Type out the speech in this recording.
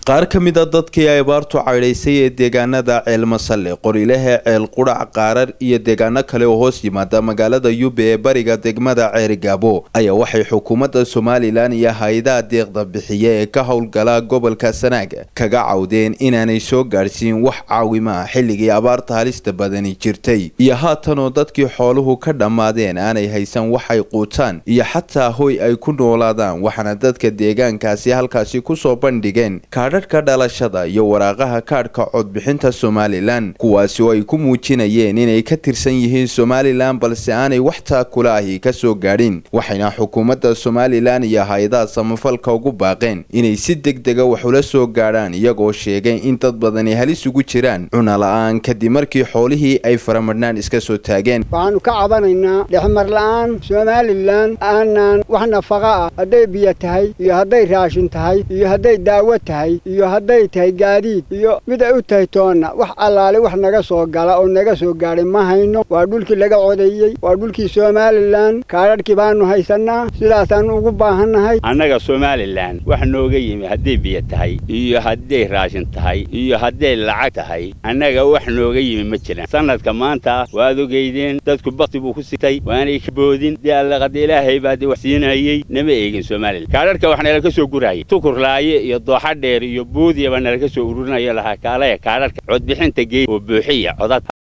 qaar ka mid a dadkii ay abaartu caydhaysay ee deegaanada ceelmasalle qorilehe ceel qudhac qaarar iyo deegaano kale oo hoos yimaada magaalada yube ee bariga degmada ceerigaabo ayaa waxay xukuumadda somalilan iyo hay-adaha deeqda bixiya ee ka howlgala gobolka sanaag kaga cawdeen inaanay soo gaadhsiin wax caawimo ah xilligii abaarta halista badani jirtay iyo haatanoo dadkii xooluhu ka dhammaadeen aanay haysan waxay quutaan iyo xataa hoy ay ku noolaadaan waxaana dadka deegaankaasi halkaasi kusoo bandhigeen kaadhadhka dhalashada iyo waraaqaha kaadhka codbixinta somalilan kuwaasi oo ay ku muujinayeen inay ka tirsan yihiin somalilan balse aanay wax taakula ahi ka soo gaadhin waxayna xukuumadda somalilan iyo hay-adaha samafalka ugu baaqeen inay si deg dega wax ula soo gaadhaan iyagoo sheegay in dad badani halis ugu jiraan cunala-aan kadib markii xoolihii ay faramadhnaan iska soo taageen waxaanu ka cabanaynaa dhexmar la-aan somalilan aanaan wax nafaqa ah hadday biyo tahay iyo hadday raashin tahay iyo hadday daawo tahay iyo hadday tahay gaadiid iyo mid ay u tahay toonna wax allaale wax naga soo gala oo naga soo gaadhay ma hayno waa dhulkii laga codeeyey waa dhulkii somalilan kaadhadhkii baanu haysannaa sidaasaannu ugu baahannahay annaga somalilan wax nooga yimi hadday biyo tahay iyo hadday raashin tahay iyo hadday lacag tahay annaga wax nooga yimi ma jiraan sanadka maanta waad ogeydeen dadku bakti buu ku sitay waanay ka boodin dee allaqada ilaahay baa dee wax siinayey nama eegin somalilan kaadhadhka wax nala ka soo gurayay tukurlaaye iyo dooxa dheer iyo buudiyaba nala ka soo ururinaya lahaa kaalaya kaadhadhka codbixinta geed oo buuxiya codad